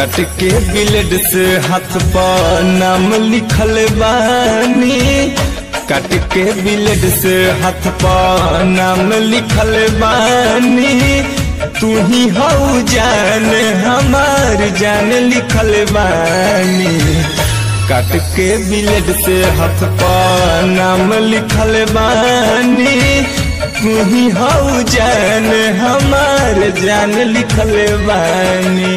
कट के ब्लेड से हाथ पर नाम लिखल बानी कट के ब्लेड से हाथ पर नाम लिखल बानी तू ही हऊ जान हमार जान लिखल बानी काट के ब्लेड से हाथ पर नाम लिखल बानी तू ही हऊ जान हमार जान लिखल बानी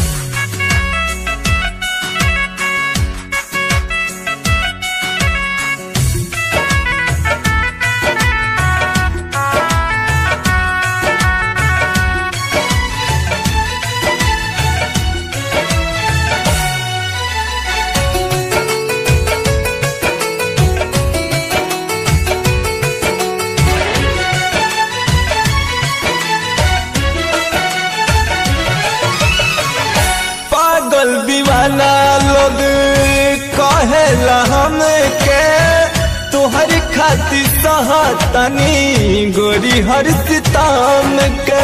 पागल दीवाना लोग कहेला हमके तोहर खातिर सहतनी गोरी हर सिताम के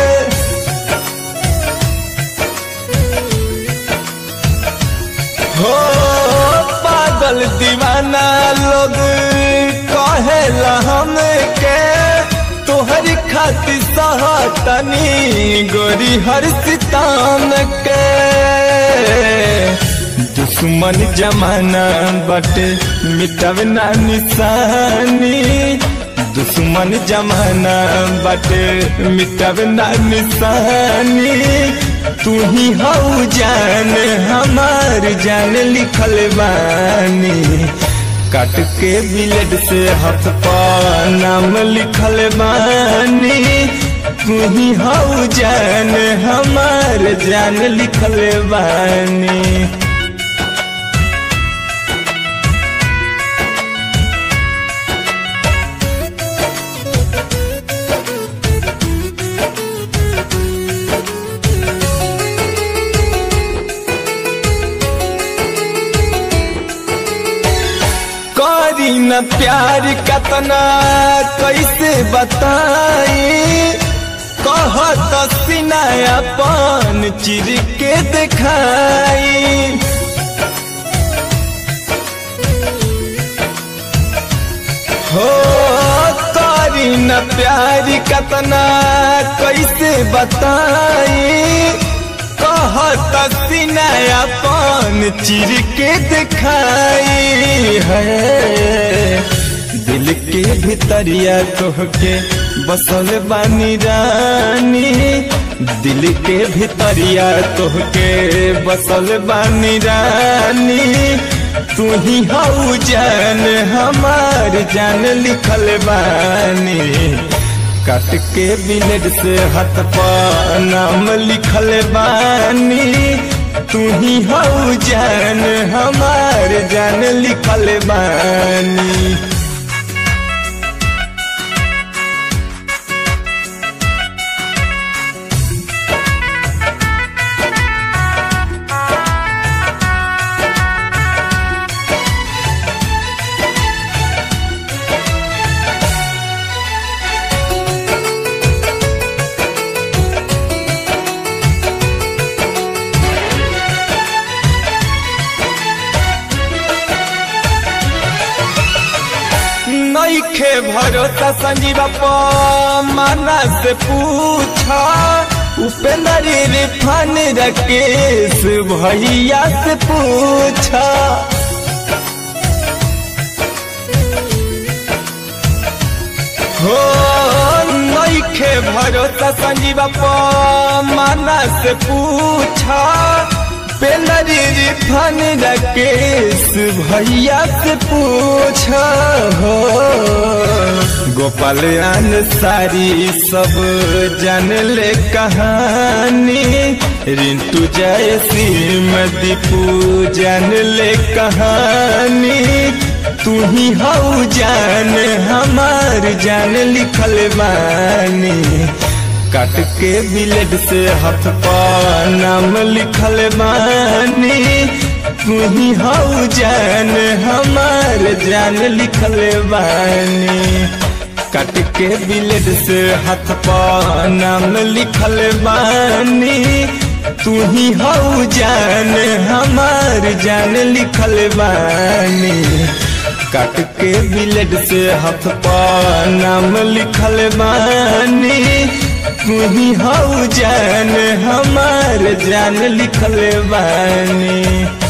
हो पागल दीवाना लोग कहेला हमके तोहर खातिर सहतनी गोरी हर सिताम के दुश्मन जमाना बटे मिटब ना निशानी दुश्मन जमाना बटे मिटब ना निशानी तू ही हऊ जान हमार जान लिखल बानी काट के ब्लेड से हाथ पर नाम लिखल बानी तू ही हऊ जान हमार जान लिखल बानी करी न प्यार कतना कैसे बताई कहत सीना अपन चिर के दिखाई हो करी न प्यार कतना कैसे बताई कहत सीना अपन चिर के दिखाई है दिल के भीतरिया तोहके बसल बानी रानी दिल के भीतरिया तोहके बसल बानी रानी तू ही हऊ जान हमार जान लिखल बानी काट के ब्लेड से हाथ पर नाम लिखल बानी तू ही हऊ जान हमार जान लिखल बानी नईखे भरोसा संजीव माना से पूछा उपेंद्र रिफान राकेश भैया से पूछा हो नईखे भरोसा संजीव माना से पूछा पेलरी रिफन राकेश भैया से पूछा हो गोपाल सारी सब जान ले कहानी रिंटू जय सिंह दीपू जान ले कहानी तू ही हऊ जान हमार जान लिखल बानी काट के ब्लेड से हाथ पर नाम लिखल बानी तू ही हऊ जान हमार जान लिखल बानी काट के ब्लेड से हाथ पर नाम लिखल बानी तू ही हऊ जान हमार जान लिखल बानी काट के बिलेट से हाथ पा नाम लिखल बानी तू ही हऊ जान हमार जान लिखल बानी